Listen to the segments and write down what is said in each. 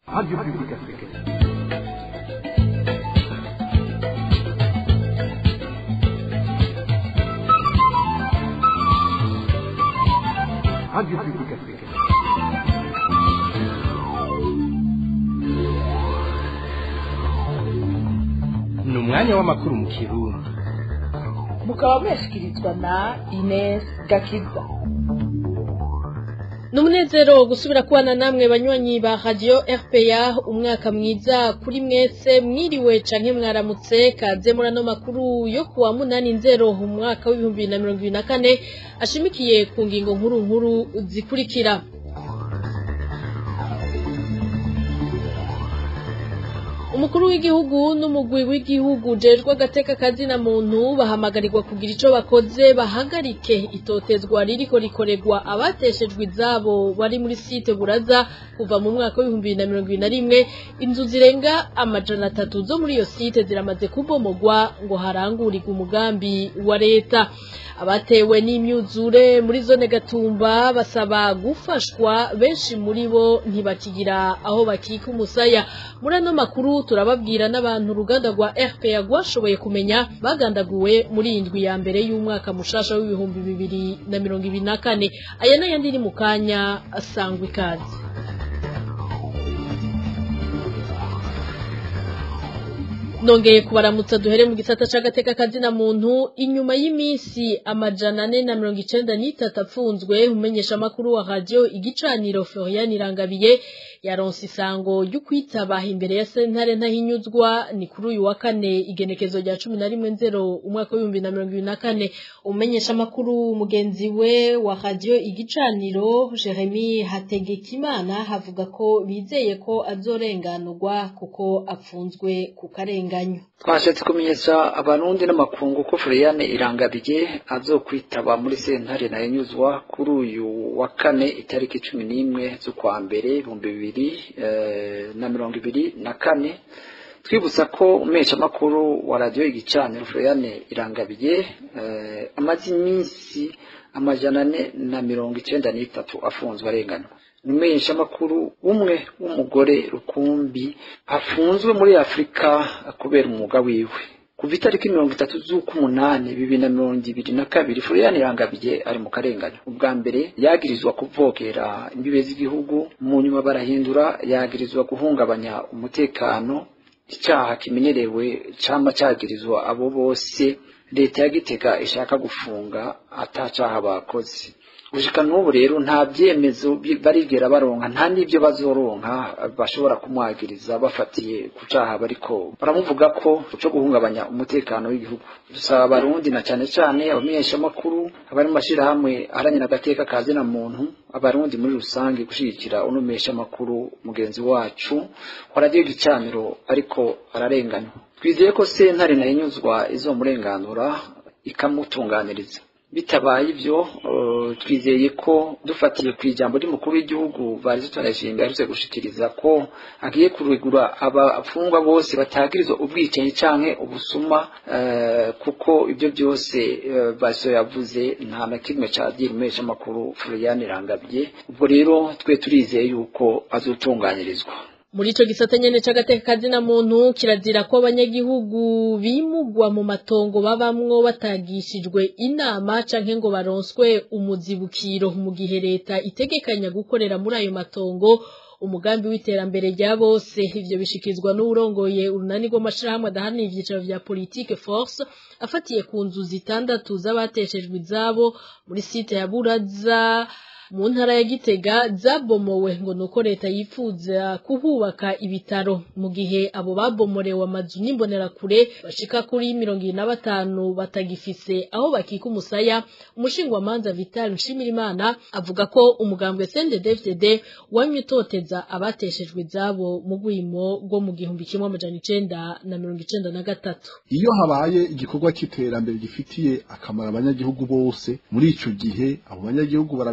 Radio Publique Africaine. Radio Publique Africaine. ni umwanya w'amakuru mu kirundi mukaba mwashyikirizwa na Ines Gakiza ni umunezero gusubira kubana namwe banywanyi ba radiyo rpa umwaka mwiza kuri mwese mwiriwe canke mwaramutse kaze muri ano makuru yo kuwa munani nzero mu mwaka w'ibihumbi bibiri na mirongo ibiri na kane ashimikiye ku ngingo nkuru nkuru zikurikira umukuru w'igihugu n'umugwi w'igihugu jejwe agateka kazina muntu bahamagarirwa kugira ico bakoze bahagarike itotezwa ririko rikorerwa abateshejwe izabo bari muri site buraza kuva mu mwaka w'ibihumbi bibiri na mirongo ibiri na rimwe inzu zirenga amajana atatu zo muri iyo site ziramaze kubomogwa ngo harangurirwe umugambi wa leta abatewe n'imyuzure muri zone gatumba basaba gufashwa benshi muri bo ntibakigira aho bakika umusaya muri ano makuru turababwira n'abantu uruganda rwa rpa rwashoboye kumenya bagandaguwe muri iyi ndwi ya mbere y'umwaka mushasha w'ibihumbi bibiri na mirongo ibiri na kane aya n'ayandi ni mu kanya asangwa ikaze nongeye kubaramutsa duhere mu gisata c'agateka kazina muntu inyuma y'iminsi amajana ane na mirongo icenda n'itatu apfunzwe umenyesha amakuru wa radio igicaniro Florian Irangabiye yaronse isango ryo kwitaba imbere ya sentare ntahinyuzwa ni kuri uyu wa kane igenekezo rya cumi na rimwe nzero umwaka w'ibihumbi na mirongo ibiri na kane umenyesha amakuru mugenzi we wa radio igicaniro Jeremy Hategekimana havuga ko bizeye ko azorenganurwa kuko apfunzwe ku karenganyo twashatse kumenyesha abarundi n'amakungu ko Floriane Irangabiye azokwitaba muri sentare nahinyuzwa kuri uyu wa kane itariki cumi n'imwe z'ukwa mbere ibihumbi bibiri na mirongo ibiri na kane twibutsa ko umeshamakuru wa radiyo igicaniro Floriane Irangabiye amaze iminsi amajana ane na mirongo icenda n'itatu afunzwe arenganywa umesha makuru umwe w'umugore rukumbi afunzwe muri Afrika kubera umwuga wiwe kuva itariki mirongo itatu z'ukumunani bibiri na mirongo ibiri na kabiri Florian Irangabiye ari mu karenganyo ubwa mbere yagirizwa kuvogera imbibe z'igihugu mu nyuma barahindura yagirizwa guhungabanya umutekano icyaha kimenyerewe cama cagirizwa abo bose leta ya Gitega ishaka gufunga atacaha bakoze gushika n'ubu rero nta byemezo barigera baronka nta n'ibyo bazoronka bashobora kumwagiriza bafatiye ku caha bariko baramuvuga ko cyo guhungabanya umutekano w'igihugu dusaba abarundi na cyane cyane abamenyeshamakuru abari mu mashirahamwe aharanira agateka ka zina muntu abarundi muri rusange gushigikira unomesha amakuru mugenzi wacu wa radiyo gicaniro ariko ararenganywa twizeye ko sentare nayinyuzwa izomurenganura ikamutunganiriza bitabaye ibyo twizeye ko dufatiye ku ijambo ry'umukuru w'igihugu bari tutarashinga yarutse gushikiriza ko agiye kurigura abafungwa bose batagirizwa ubwicanyi canke ubusuma kuko ibyo byose baso yavuze nta na kimwe cagira umesha amakuru Florian Irangabiye ubwo rero twe turizeye yuko azotunganyirizwa muri ico gisata nyene c'agateka kazina muntu kirazira ko abanyagihugu bimugwa mu matongo babamwo batagishijwe inama canke ngo baronswe umuzibukiro mu gihe leta itegekanya gukorera muri ayo matongo umugambi w'iterambere rya bose ivyo bishikizwa n'urongoye urunani rw'amashirahamwe adaharanira ivyicaro vya politique force afatiye ku nzu zitandatu z'abateshejwe izabo muri site ya buraza mu ntara ya gitega zabomowe ngo nuko leta yifuza kuhubaka ibitaro mu gihe abo babomorewe amazu n'imbonerakure bashika kuri mirongo ibiri na batanu batagifise aho bakika umusaya umushingwamanza vital nshimirimana avuga ko umugambwe sndfdd wamye utoteza abateshejwe izabo mu rwimo rwo mu gihumbi kimwe amajana icenda na mirongo icenda na gatatu iyo habaye igikorwa cy'iterambere gifitiye akamaro abanyagihugu bose muri ico gihe abo banyagihugu barabimenyesha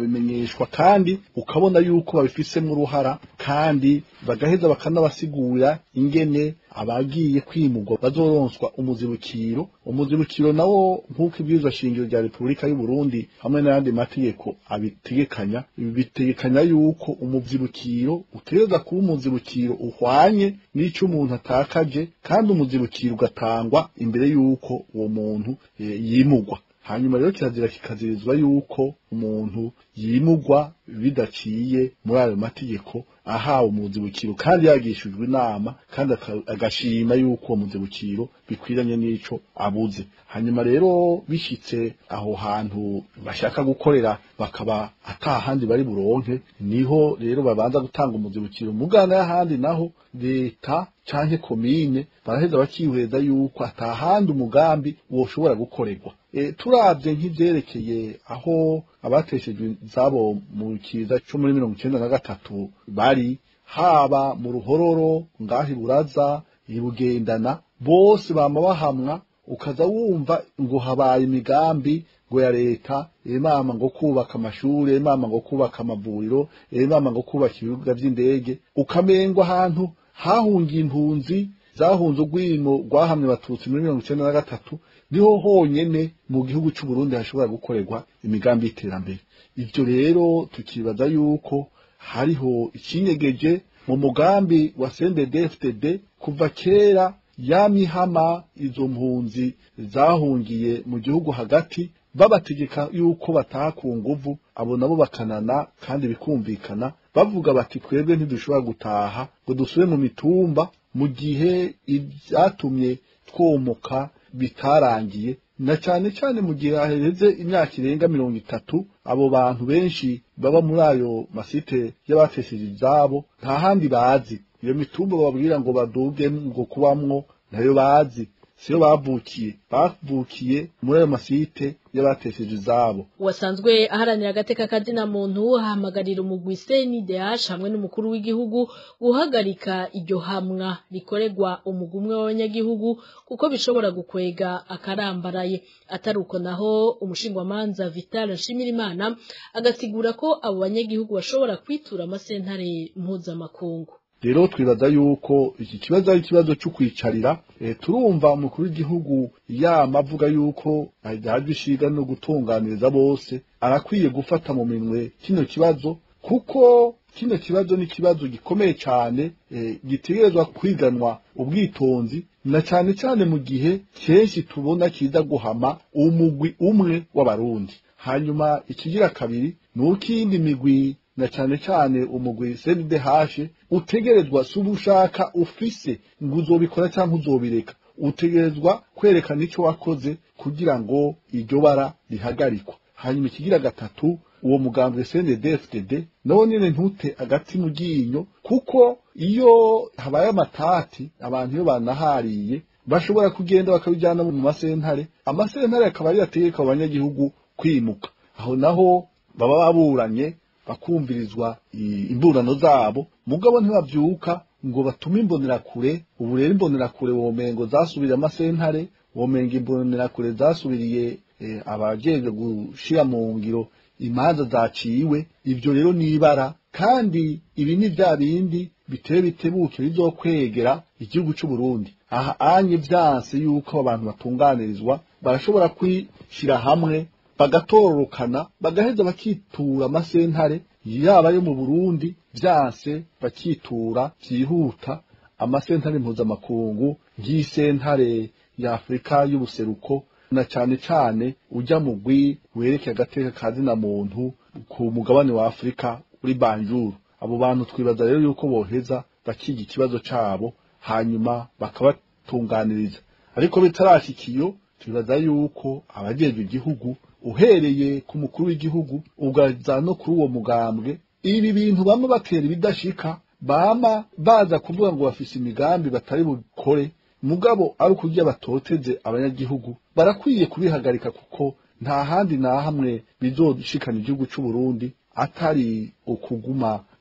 bakamenyeshwa kandi ukabona yuko babifisemo uruhara kandi bagaheza bakanabasigura ingene abagiye kwimurwa bazoronswa umuzibukiro umuzibukiro nawo nk'uko ibwirizwa shingiro rya repubulika y'u Burundi hamwe n'ayandi mategeko abitegekanya ibi bitegekanya yuko umuzibukiro utegereza kuba umuzibukiro uhwanye n'ico umuntu atakaje kandi umuzibukiro ugatangwa imbere yuko uwo muntu e, yimurwa hanyuma rero kirazira kikazirizwa yuko umuntu yimurwa bidaciye muri ayo mategeko ahawe umuzibukiro kandi yagishijwe inama kandi agashima yuko uwo muzibukiro bikwiranye n'ico abuze hanyuma rero bishitse aho hantu bashaka gukorera bakaba atahandi bari buronke niho rero babanza gutanga umuzibukiro mugana y'ahandi naho leta canke komine baraheza bakihweza yuko atahandi umugambi woshobora gukorerwa e, turavye nk'ivyerekeye aho abateshejwe zabo mu kiza cyo muri mirongo icenda na gatatu bari haba mu ruhororo ngaho iburaza ibugendana bose bama bahamwa ukaza wumva ngo habaye imigambi ngo ya leta imama ngo kubaka amashure imama ngo kubaka amavuriro imama ngo kubaka ibibuga vy'indege ukamengo ahantu hahungiye impunzi zahunze urwimo rwahamye abatutsi muri mirongo icenda na gatatu niho honyene mu gihugu c'u Burundi hashobora gukorerwa imigambi y'iterambere ivyo rero tukibaza yuko hariho ikinyegeje mu mugambi wa CNDD-FDD kuva kera yamihama izo mpunzi zahungiye mu gihugu hagati babategeka yuko bataha ku nguvu abo nabo bakanana kandi bikumvikana bavuga bati twebwe ntidushobora gutaha ngo dusubire mu mitumba mu gihe ibyatumye twomoka bitarangiye na cyane cyane mu gihe haheze imyaka irenga mirongo itatu abo bantu benshi baba muri ayo masite y'abatesheje ibyabo nta handi bazi iyo mitumba bababwira ngo baduge ngo kubamwo nayo bazi siyo bavukiye bavukiye muri ayo masite y'abatesheje izabo wasanzwe aharanira agateka kazina muntu ahamagarira umugwi CNDH hamwe n'umukuru w'igihugu guhagarika iryo hamwa rikorerwa umugumwe w'abanyagihugu kuko bishobora gukwega akarambaraye atari uko naho umushingwamanza Vital Nshimirimana agasigura ko abo banyagihugu bashobora kwitura amasentare mpuzamakungu rero twibaza yuko iki kibazo ari ikibazo cyo kwicarira e, turumva umukuru w'igihugu yama avuga yuko ajyaje ishiga no gutunganiriza bose arakwiye gufata mu minwe kino kibazo kuko kino kibazo ni kibazo gikomeye cyane e, gitegerezwa kwiganwa ubwitonzi na cyane cyane mu gihe kenshi tubona kiza guhama umugwi umwe w'abarundi hanyuma ikigira kabiri ni uko iyindi migwi na cyane cyane umugwi CNDH utegerezwa si ubushaka ufise ngo uzobikora cyangwa uzobireka utegerezwa kwerekana icyo wakoze kugira ngo iryo bara rihagarikwa hanyuma ikigira gatatu uwo mugambwe CNDD-FDD nawo nyene ntute agati mu ryinyo kuko iyo habaye amatati abantu iyo banahariye bashobora kugenda bakabijyana mu masentare amasentare akaba ari yategeka abanyagihugu kwimuka aho naho baba baburanye bakumvirizwa imburano zabo mugabo ntibavyuka ngo batume imbonerakure ubu rero imbonerakure womengo zasubiriye amasentare womenga imbonerakure zasubiriye e, abajejwe gushira mu ngiro imanza zaciwe ivyo rero nibara kandi ibi ni vya bindi biteye bitebuke bizokwegera igihugu c'u Burundi aha anye vyanse yuko abantu batunganirizwa barashobora kwishira hamwe bagatororokana bagaheza bakitura amasentare yaba yo mu Burundi vyanse bakitura vyihuta amasentare mpuzamakungu nk'isentare ya Afurika y'ubuseruko na cane cane ujya mugwi wereke agateka kazina muntu ku mugabane wa Afurika uri Banjuru abo bantu twibaza rero yuko boheza bakiga ikibazo cabo hanyuma bakabatunganiriza ariko bitarashikiyo twibaza yuko abajejwe igihugu uhereye ku mukuru w'igihugu ugaza no kuri uwo mugambwe ibi bintu bamwe batera ibidashika bama baza kuvuga ngo bafise imigambi batari bukore mugabo ari ukurya batoteze abanyagihugu barakwiye kubihagarika kuko nta handi na hamwe bizoshikana igihugu c'u Burundi atari ukuguma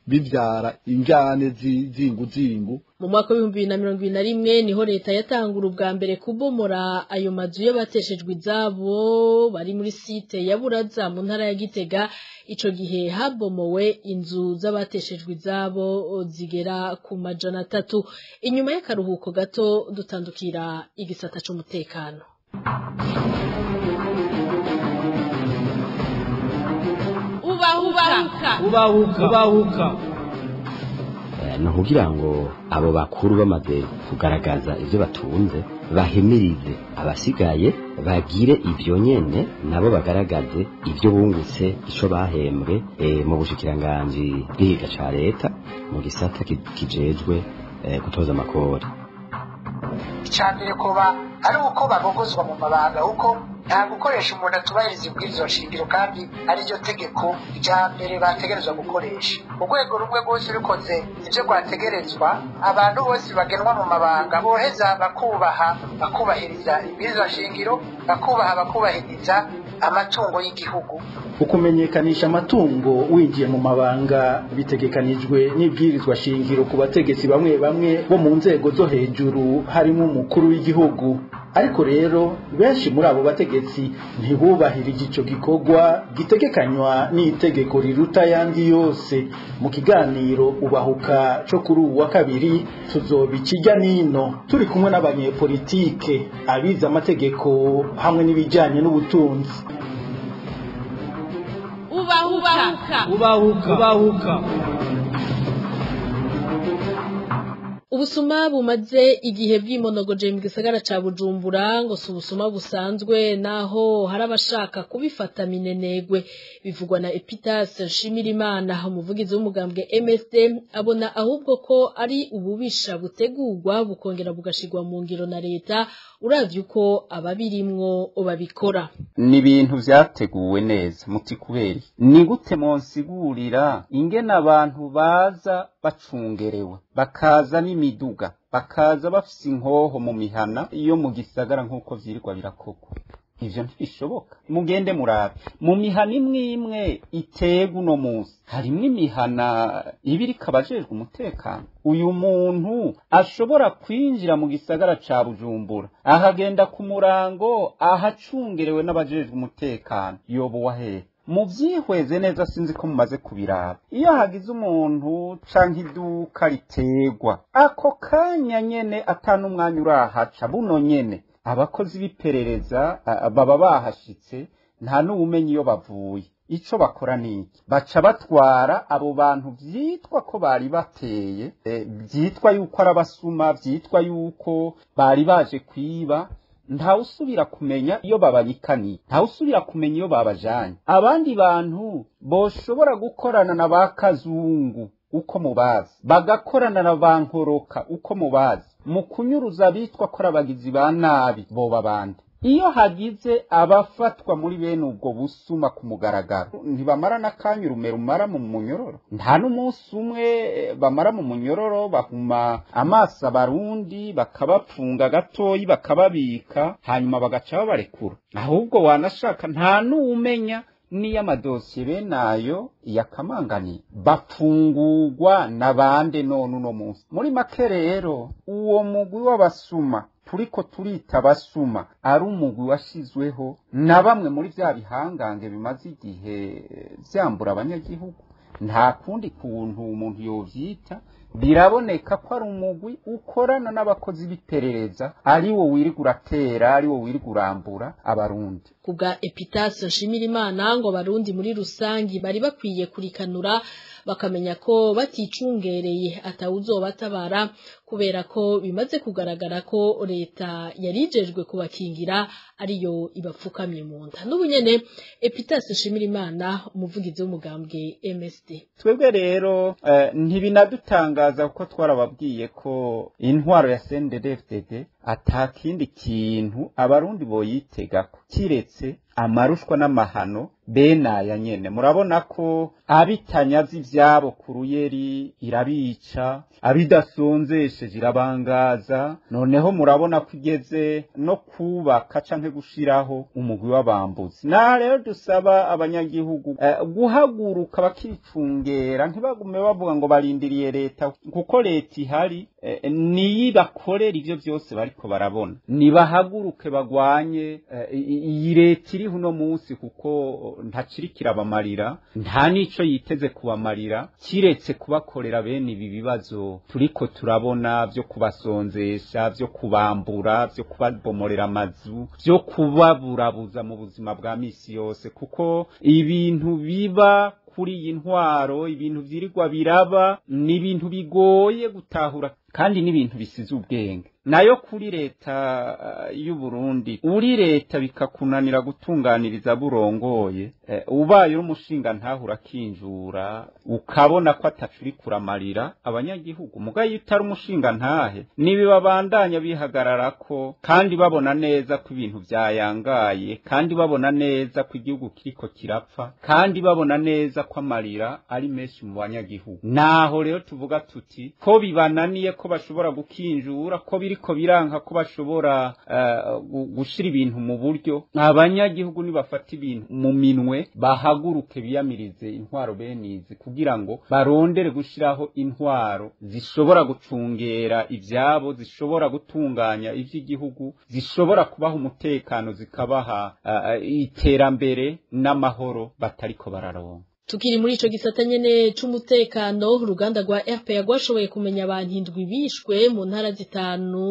bivyara injane z'inguzingu mu mwaka w'ibihumbi bibiri na mirongo ibiri na rimwe niho leta yatangura ubwa mbere kubomora ayo mazu y'abateshejwe izabo bari muri site ya buraza mu ntara ya gitega ico gihe habomowe inzu z'abateshejwe izabo zigera ku majana atatu inyuma y'akaruhuko gato dutandukira igisata c'umutekano ubahuka ubahuka ubahuka ni ukugira ngo abo bakuru bamaze kugaragaza ibyo batunze bahemirize abasigaye bagire ibyo nyene nabo bagaragaze ibyo bungutse ico bahembwe mu bushikiranganji bw'ihiga ca leta mu gisata kijejwe gutoza amakori icambere kuba ari uko babogozwa mu mabanga kuko nta gukoresha umuntu atubahiriza ibwirizwa shingiro kandi ariryo tegeko rya mbere bategerezwa gukoresha urwego rumwe rwose rukoze ibyo rwategerezwa abantu bose bagenwa mu mabanga boheza bakubaha bakubahiriza ibwirizwa shingiro bakubaha bakubahiriza amatungo y'igihugu ukumenyekanisha amatungo winjiye mu mabanga bitegekanijwe n'ibwirizwa shingiro ku bategetsi bamwe bamwe bo mu nzego zo hejuru harimo umukuru w'igihugu ariko rero benshi muri abo bategetsi ntibubahirije ico gikorwa gitegekanywa n'itegeko riruta ayandi yose mu kiganiro ubahuka co kuri uwu wa kabiri tuzobikijya nino turi kumwe n'abanyepolitike abize amategeko hamwe n'ibijanye n'ubutunzi ubahuka ubahuka ubahuka ubusuma bumaze igihe bwimonogoje mu gisagara ca bujumbura ngo si ubusuma busanzwe naho hari abashaka kubifata minenegwe bivugwa na epitas nshimirimana umuvugizi w'umugambwe msd abona ahubwo ko ari ububisha butegurwa bukongera bugashirwa mu ngiro na leta uravye uko ababirimwo babikora ni ibintu vyateguwe neza muti kubera ni gute monsigurira ingene abantu baza bacungerewe bakaza n'imiduga bakaza bafise inkoho mu mihana iyo mu gisagara nk'uko vyirirwa birakogwa ivyo ntibishoboka mugende murabe mu mihana imwe imwe itega uno munsi harimwo imihana iba iriko abajejwe umutekano uyu muntu ashobora kwinjira mu gisagara ca bujumbura ahagenda ku murango ahacungerewe n'abajejwe umutekano yobowa hehe muvyihweze neza sinzi ko mumaze kubiraba iyo hagize umuntu canke iduka ritegwa ako kanya nyene atanu umwanya urahaca buno nyene abakozi b'iperereza baba bahashitse nta n'uwumenya iyo bavuye ico bakora niki baca batwara abo bantu vyitwa ko bari bateye vyitwa yuko ari abasuma vyitwa yuko bari baje kwiba ntawusubira kumenya iyo bababikaniye ntawusubira kumenya iyo babajanye abandi bantu boshobora gukorana na ba kazungu uko mubazi bagakorana na ba nkoroka uko mubazi mu kunyuruza abitwa ko abagizi ba nabi boba bande iyo hagize abafatwa muri bene ubwo busuma ku mugaragaro ntibamara n'akanya urume rumara mu munyororo nta n'umunsi umwe bamara mu munyororo bahuma amaso abarundi bakabapfunga gatoyi bakababika hanyuma bagaca babarekura ahubwo wanashaka nta n'uwumenya niyo amadosiye bene ayo yakamanganiye bapfungurwa na bande none uno munsi muri make rero uwo mugwi w'abasuma turiko turita abasuma ari umugwi washyizweho na bamwe muri bya bihangange bimaze igihe byambura abanyagihugu nta kundi kuntu umuntu yovyita biraboneka ko ari umugwi ukorana n'abakozi b'iperereza ari wo wirirwa uratera ari wo wirirwa urambura abarundi kubwa epitasi nshimira imana ngo abarundi muri rusangi bari bakwiye kurikanura bakamenya ko baticungereye atawuzobatabara kubera ko bimaze kugaragara ko leta yarijejwe kubakingira ariyo ibapfukamye mu nda n'ubu nyene epitasi nshimira imana umuvugizi w'umugambwe MSD twebwe rero eh, ntibinadutangaza kuko twarababwiye ko intwaro ya CNDD-FDD atakindi kintu abarundi boyitegako kiretse amarushwa n'amahano benaya nyene murabona ko abitanyazi ivyabo ku ruyeri irabica abidasonzesheje irabangaza noneho murabona ko igeze no kubaka canke gushiraho umugwi w'abambuzi naha rero dusaba abanyagihugu eh, guhaguruka bakicungera ntibagume bavuga ngo barindiriye leta kuko leta ihari eh, niyibakorera ivyo vyose bariko barabona nibahaguruke bagwanye eh, i- iyi leta iriho uno munsi kuko ntacirikira abamarira nta nico yiteze kubamarira kiretse kubakorera bene ibi bibazo turiko turabona vyo kubasonzesha vyo kubambura vyo kubabomorera amazu vyo kubaburabuza mu buzima bwa misi yose kuko ibintu biba kuri iyi ntwaro ibintu vyirirwa biraba ni ibintu bigoye gutahura kandi n'ibintu bisize ubwenge nayo kuri leta uh, y'u Burundi uri leta bikakunanira gutunganiriza burongoye eh, ubaye uri umushinga ntahura kinjura ukabona ko atacuri kuramarira abanyagihugu mugaye iyo utari umushinga ntahe nibibabandanya bihagararako kandi babona neza ko ibintu vyayangaye kandi babona neza ko igihugu kiriko kirapfa kandi babona neza ko amarira ari menshi mu banyagihugu naho rero tuvuga tuti ko bibananiye ko bashobora gukinjura ko biriko biranka ko bashobora uh, gushira ibintu mu buryo abanyagihugu nibafata ibintu mu minwe bahaguruke biyamirize intwaro benizi kugira ngo barondere gushiraho intwaro zishobora gucungera ivyabo zishobora gutunganya ivy'igihugu zishobora kubaha umutekano zikabaha uh, iterambere n'amahoro batariko bararonka tukiri muri ico gisata nyene c'umutekano uruganda rwa RPA rwashoboye kumenya abantu indwi bishwe mu ntara zitanu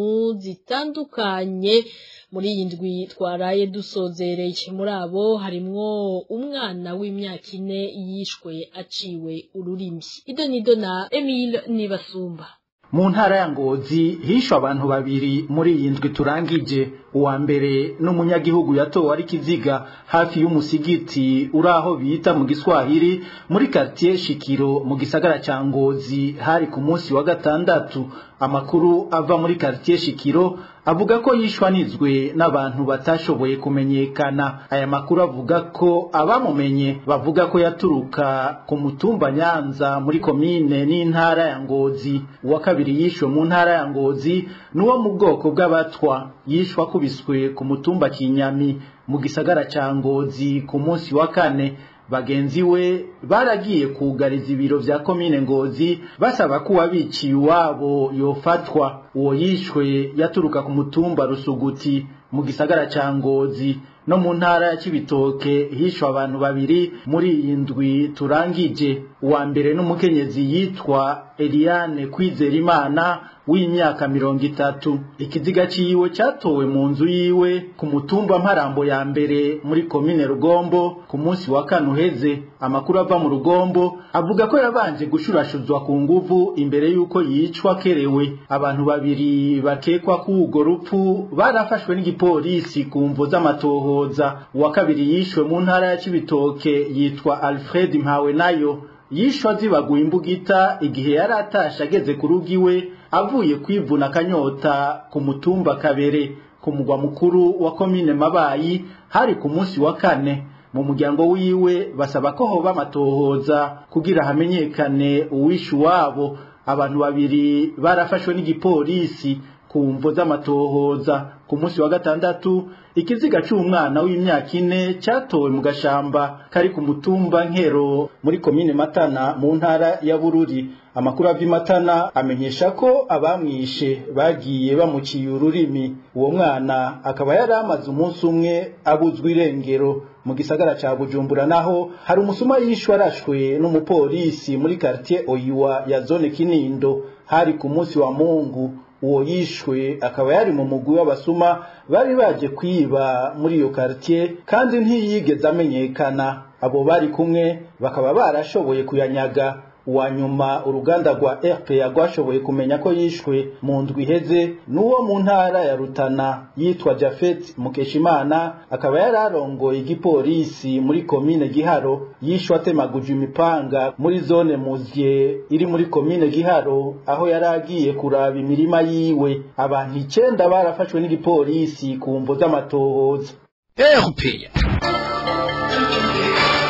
zitandukanye muri iyi ndwi twaraye dusozereye muri abo harimwo umwana w'imyaka ine yishwe aciwe ururimi idonido na Emile Nibasumba mu ntara ya ngozi hishwe abantu babiri muri iyi ndwi turangije uwa mbere n'umunyagihugu yatowe ari kiziga hafi y'umusigiti uri aho bita mu giswahili muri quartier shikiro mu gisagara ca ngozi hari ku munsi wa gatandatu amakuru ava muri quartier shikiro avuga ko yishwanizwe n'abantu batashoboye kumenyekana aya makuru avuga ko abamumenye bavuga ko yaturuka ku mutumba nyanza muri komine n'intara ya ngozi uwa kabiri yishwe mu ntara ya ngozi n'uwo mu bwoko bw'abatwa yishwe akubiswe ku mutumba kinyami mu gisagara ca ngozi ku munsi wa kane bagenzi we baragiye kugariza ibiro vya komine ngozi basaba ko uwabiciye iwabo yofatwa uwo yishwe yaturuka ku mutumba rusuguti mu gisagara ca ngozi no mu ntara ya Cibitoke hishwe abantu babiri muri iyi ndwi turangije uwa mbere n'umukenyezi yitwa Eliane Kwizerimana w'imyaka mirongo itatu ikiziga ciwe catowe mu nzu yiwe ku mutumba mparambo ya mbere muri komine Rugombo ku munsi wa kane uheze amakuru ava mu Rugombo avuga ko yabanje gushurashuzwa ku nguvu imbere y'uko yicwa kerewe abantu babiri bakekwa k'urwo rupfu barafashwe n'igipolisi ku mvo z'amatohoza uwa kabiri yishwe mu ntara ya Cibitoke yitwa Alfred Mpawenayo yishwa zibaguye imbugita igihe yari atashe ageze ku rugo iwe avuye kwivuna akanyota ku mutumba kabere ku mugwa mukuru wa komine mabayi hari ku munsi wa kane mu muryango wiwe basaba ko hoba amatohoza kugira hamenyekane uwishe uwabo abantu babiri barafashwe n'igipolisi ku mvo z'amatohoza ku munsi wa gatandatu ikiziga c'umwana w'imyaka ine catowe mu gashamba kari ku mutumba nkero muri komine matana mu ntara ya bururi amakuru ava matana amenyesha ko abamwishe bagiye bamuciye ururimi uwo mwana akaba yari amaze umunsi umwe abuzwa irengero mu gisagara ca bujumbura naho hari umusuma yishwe arashwe n'umupolisi muri quartier oyiwa ya zone kinindo hari ku munsi wa mungu uwo yishwe akaba yari mu mugwi w'abasuma bari baje kwiba muri iyo quartier kandi ntiyigeze amenyekana abo bari kumwe bakaba barashoboye kuyanyaga uwa nyuma uruganda rwa RPA rwashoboye kumenya ko yishwe mu ndwi iheze n'uwo mu ntara ya Rutana yitwa Jafet Mukeshimana akaba yari arongoye igipolisi muri komine Giharo yishwe atemaguje imipanga muri zone Muzye iri muri komine Giharo aho yari agiye kuraba imirima yiwe abantu icenda barafashwe n'igipolisi ku mvo z'amatohoza RPA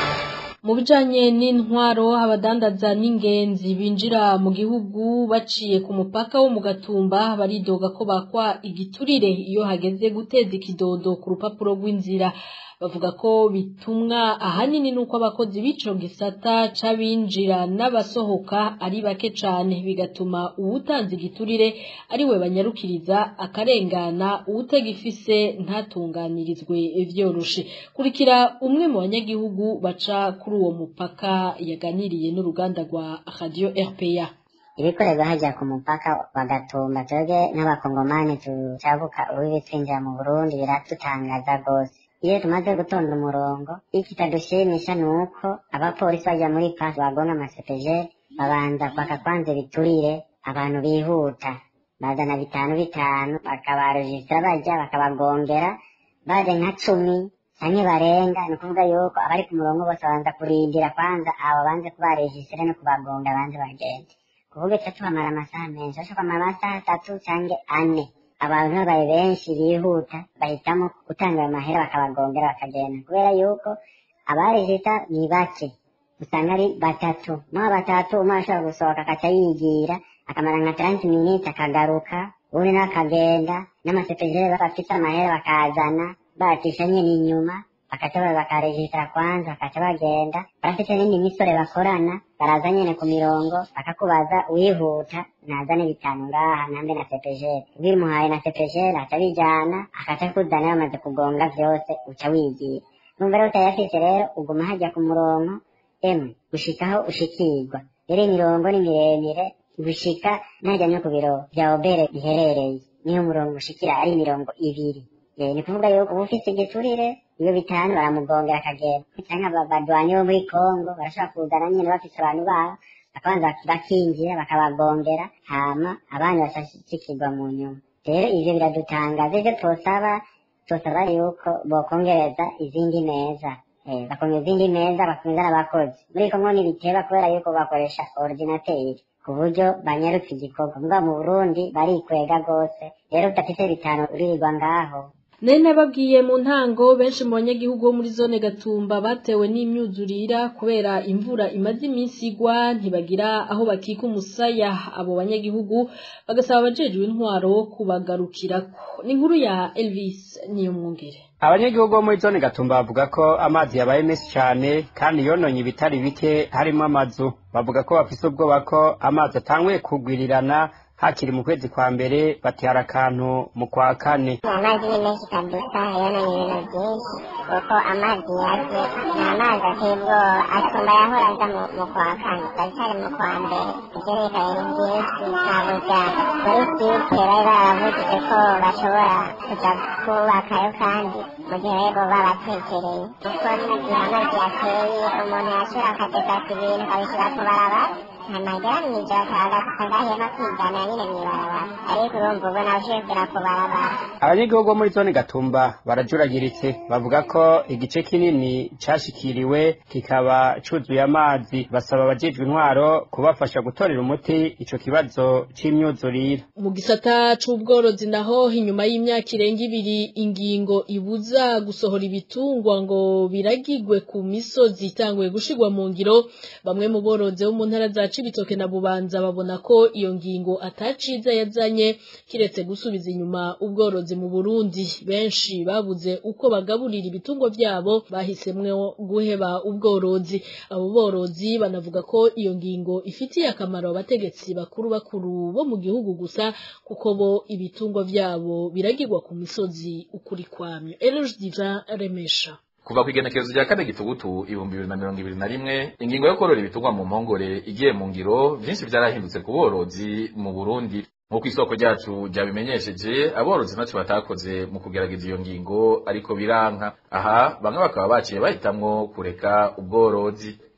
mu bijanye n'intwaro abadandaza n'ingenzi binjira mu gihugu baciye ku mupaka wo mu gatumba baridoga ko bakwa igiturire iyo hageze guteza ikidodo ku rupapuro rw'inzira bavuga ko bitumwa ahanini nuko abakozi b'ico gisata c'abinjira n'abasohoka ari bake cane bigatuma uwutanze igiturire ari we banyarukiriza akarengana uwutagifise ntatunganirizwe vyoroshe kurikira umwe mu banyagihugu baca kuri uwo mupaka yaganiriye n'uruganda rwa radio RPA ibikorerwa hajya ku mupaka wa gatumba twebwe nk'abakongomani tucabuka urubibi twinjira mu burundi biratutangaza rwose iyo tumaze gutonda umurongo ikitadushimisha ni uko abapolisi bajya muri pasi bagonga amasepejeri babanza bakakwanza ibiturire abantu bihuta bazana bitanu bitanu bakabarujisitira bajya bakabagongera baje nka cumi canke barenga ni ukuvuga yuko abari ku murongo bose babanza kurindira kwanza abo banze kubarejisitira no kubagonga banze bagende kuvuga ico tuhamara amasaha menshi ashobora kumara amasaha atatu canke ane abantu babaye benshi bihuta bahitamo gutanga ayo mahera bakabagongera bakagenda kubera yuko abarejita ni bake usanga ari batatu muri abo batatu umwe ashobora gusohoka akaca yigira akamara nka taranti miniti akagaruka ubundi nawe akagenda n'amasepejere bafise amahera bakazana batisha nyene inyuma bakaca bakarejisitara kwanza bakaca bagenda barafite n'indi misore bakorana baraza nyene ku mirongo bakakubaza wihuta nazane bitanu ngaha nambe na sepejere bimuhaye na sepejere aca bijana akaca kuzana bamaze kugonga vyose uca wigira numva rero utayafise rero uguma hajya ku murongo emwe gushikaho ushikirwa rero imirongo ni miremire gushika najya no ku biro vya obere biherereye niyo umurongo ushikira ari imirongo ibiri ni kuvuga yuko uba ufise igiturire iyo bitanu baramugongera akagenda canke badwanyi bo muri kongo barashobora kuzana nyene bafise abantu babo bakabanza bakinjira bakabagongera hama abandi bashashikirwa mu nyuma rero ivyo biradutangaza ivyo twosaba twosaba yuko bokongereza izindi meza bakongera izindi meza bakomeza n'abakozi muri kongo ntibiteba kubera yuko bakoresha ordinateri ku buryo banyarutse igikorwa mbwa mu burundi barikwega rwose rero udafise bitanu uririrwa ngaho Nene babwiye mu ntango benshi mu banyagihugu bo muri zone Gatumba batewe n'imyuzurira kubera imvura imaze iminsi igwa ntibagira aho bakika umusaya abo banyagihugu bagasaba abajejwe intwaro kubagarukirako ni inkuru ya Elvis niyo mwungere abanyagihugu bo muri zone gatumba bavuga ko amazi yabaye menshi cyane kandi yononye ibitari bike harimo amazu bavuga ko bafise ubwoba ko amazi atanguye kugwirirana hakiri mu kwezi kwa mbere batihara akantu mu kwa kane amazi ni menshi kabisa yononye ibintu byinshi kuko amazi yaje ni amazi ateye ubwoba asumba yahora aza mu kwa kane turacyari mu kwa mbere ibyo leta ibintu byinshi ntabuja muri site bari baravugije ko bashobora kuja kubakayo kandi mu gihe rero babatekereye kuko n'igihe amazi yateye umuntu yashobora akadefata ibintu akabishyira ku barabara amagara mw'ijoro akagasuka ngahema kwigana nyine mw'ibarabara ariko urumva ubona ushobora ku barabara abanyagihugu bo muri zone gatumba barajuragiritse bavuga ko igice kinini cashikiriwe kikaba cuzuye amazi basaba abajejwe intwaro kubafasha gutorera umuti ico kibazo c'imyuzurire mu gisata c'ubworozi naho inyuma y'imyaka irenga ibiri ingingo ibuza gusohora ibitungwa ngo biragigwe ku misozi itanguye gushirwa mu ngiro bamwe mu borozi bo mu ntara za Cibitoke na Bubanza babona ko iyo ngingo ataciza yazanye kiretse gusubiza inyuma ubworozi mu Burundi benshi babuze uko bagaburira ibitungwa vyabo bahisemwe guheba ubworozi abo borozi banavuga ko iyo ngingo ifitiye akamaro abategetsi bakuru bakuru bo mu gihugu gusa kuko bo ibitungwa vyabo biragirwa ku misozi ukuri kwamyo Eloge Divin Remesha kuva kwigenekerezo rya kane gitugutu ibihumbi bibiri na mirongo ibiri na rimwe ingingo yo korora ibitungwa mu mpongore igiye mu ngiro vyinshi vyarahindutse ku borozi mu burundi nk'uko isoko ryacu ryabimenyesheje aborozi ntacyo batakoze mu kugerageza iyo ngingo ariko biranka aha bamwe bakaba baciye bahitamwo kureka ubworozi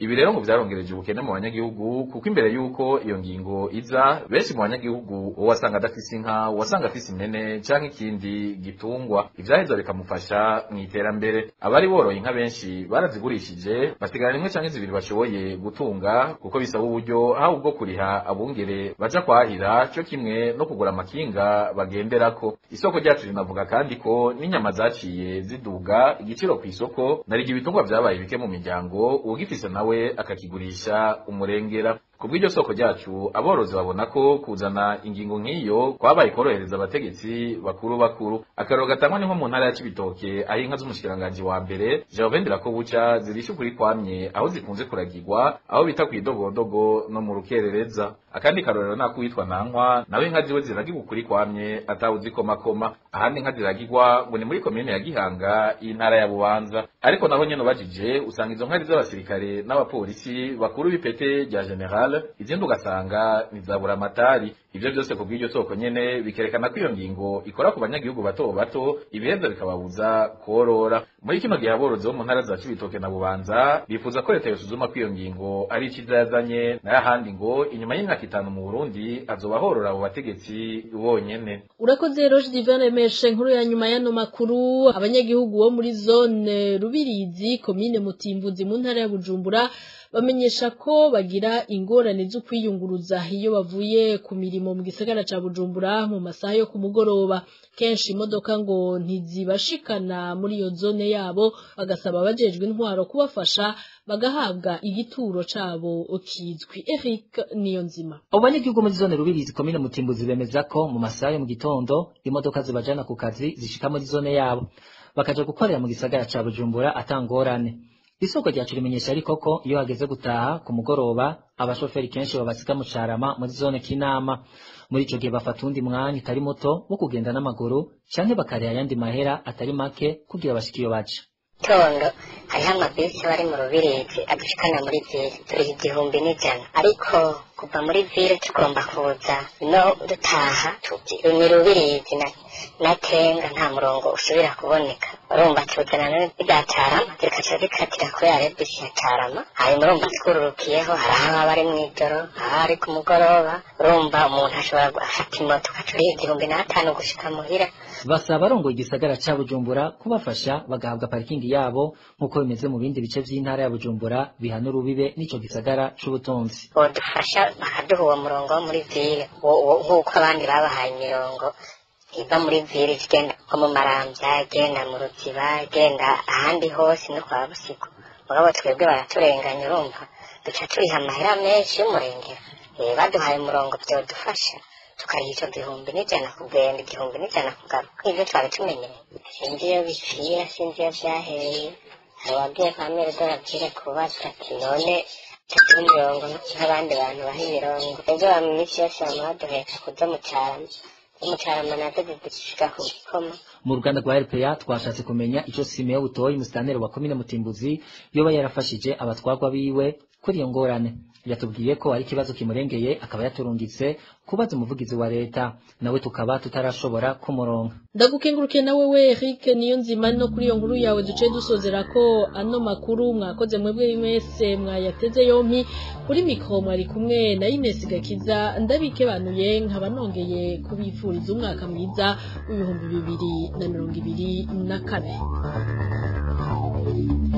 ibi rero ngo vyarongereje ubukene mu banyagihugu kuko imbere y'uko iyo ngingo iza benshi mu banyagihugu uwo wasanga adafise inka uwasanga afise impene canke ikindi gitungwa ivyaheza bikamufasha mu iterambere abari boroye inka benshi barazigurishije basigara rimwe canke zibiri bashoboye gutunga kuko bisaba uburyo haba ubwo kuriha abungere baja kwahira cyo kimwe no kugura amakinga bagenderako isoko ryacu rinavuga kandi ko n'inyama zaciye ziduga igiciro ku isoko narigi ibitungwa vyabaye bike mu miryango uwugifise nawe akakigurisha umurengera kubw'iryo soko ryacu aborozi babona ko kuzana ingingo nk'iyo kwabaye korohereza abategetsi bakuru bakuru akaroro gatangwa ni nko mu ntara ya Cibitoke aho inka z'umushikiranganji wa mbere Jean ko buca zirisha ukuri kwamye aho zikunze kuragirwa aho bita kw'idogodogo no mu rukerereza akandi karorero nako witwa nankwa nawe inka ziwe ziragirwa ukuri kwamye atawuzikomakoma ahandi inka ziragirwa ngo ni muri komine ya Gihanga y'intara ya Bubanza ariko naho nyene ubajije usanga izo nka ari z'abasirikare n'abapolisi bakuru b'ipete rya general izindi ugasanga nizabura amatari ivyo byose ku bw'iryo soko nyene bikerekana ko iyo ngingo ikora ku banyagihugu bato bato ibiheza bikababuza korora muri kino gihe aborozi bo mu ntara za Cibitoke na Bubanza bifuza ko leta yosuzuma ko iyo ngingo ari iciza yazanye nayo ahandi ngo inyuma y'imyaka itanu mu Burundi azoba horora abo bategetsi bonyene urakoze Roge Divine Meshe nkuru ya nyuma y'ano makuru abanyagihugu bo muri zone Rubirizi komine Mutimbuzi mu ntara ya Bujumbura bamenyesha ko bagira ingorane zo kwiyunguruza iyo bavuye ku mirimo mu gisagara ca Bujumbura mu masaha yo ku mugoroba kenshi imodoka ngo ntizibashikana muri iyo zone yabo bagasaba abajejwe intwaro kubafasha bagahabwa igituro cabo kizwi Eric Niyonzima abo banyagihugu muri zone Rubirizi komine Mutimbuzi bemeza ko mu masaha yo mu gitondo imodoka zibajana ku kazi zishika muri zone yabo bakaja gukorera mu gisagara ca Bujumbura atangorane isoko ryacu rimenyesha ariko ko iyo hageze gutaha ku mugoroba abashoferi kenshi babasiga mu carama muri zone kinama muri ico gihe bafata undi mwanya utari muto wo kugenda n'amaguru canke bakariha ayandi mahera atari make kugira bashike iyo baja tondo hariho amabisi bari mu rubirizi adushikana muri vire turi igihumbi n'ijana ariko kuva muri vire tugomba kuza no dutaha tuti ni rubirizi na natenga nta murongo usubira kuboneka urumva tuzana n'irya carama zikaca zikatira kuri ya rebisi ya carama hanyuma urumva twururukiyeho hari aho aba ari mw'ijoro aho ari ku mugoroba urumva umuntu ashobora gufata imoto ugaca uriha igihumbi n'atanu gushika muhira basaba abarongoye igisagara ca Bujumbura kubafasha bagahabwa parikingi yabo nk'uko bimeze mu bindi bice vy'intara ya Bujumbura bihana urubibe n'ico gisagara c'ubutunzi bodufasha bakaduha uwo murongo wo muri vire nk'uko abandi babahaye imirongo iva muri vire igenda nko mu maramvya igenda mu ruziba igenda ahandi hose no kwa busiku mugabo twebwe baraturenganya urumva duca turiha amahera menshi y'umurengera baduhaye umurongo vyodufasha tukariha ico gihumbi n'ijana kugenda igihumbi n'ijana kugaruka ivyo twari tumenyereye sinzi iyo bipfira sinzi iyo vyahereye hari uwabwiye kwa mere doravire kubaza ati none tuduha imirongo nk'abandi bantu baha imirongo ejo wa minsi yose bama baduheka kuza mu carama mu carama nazo zidushiga ku gikoma mu ruganda rwa RPA twashatse kumenya ico Simeo Butoyi umusitaneri wa komine Mutimbuzi yoba yarafashije abatwagwa biwe kuri iyo ngorane yatubwiye ko ari ikibazo kimurengeye akaba yaturungitse kubaza umuvugizi wa leta nawe tukaba tutarashobora kumuronka ndagukenguruke nawe we Eric niyo nzima no kuri iyo nkuru yawe duce dusozera ko ano makuru mwakoze mwebwe mwese mwayateze yompi kuri mikro mwari kumwe na Ines Gakiza ndabikebanuye nkaba nongeye kubifuriza umwaka mwiza w'ibihumbi bibiri na mirongo ibiri na kane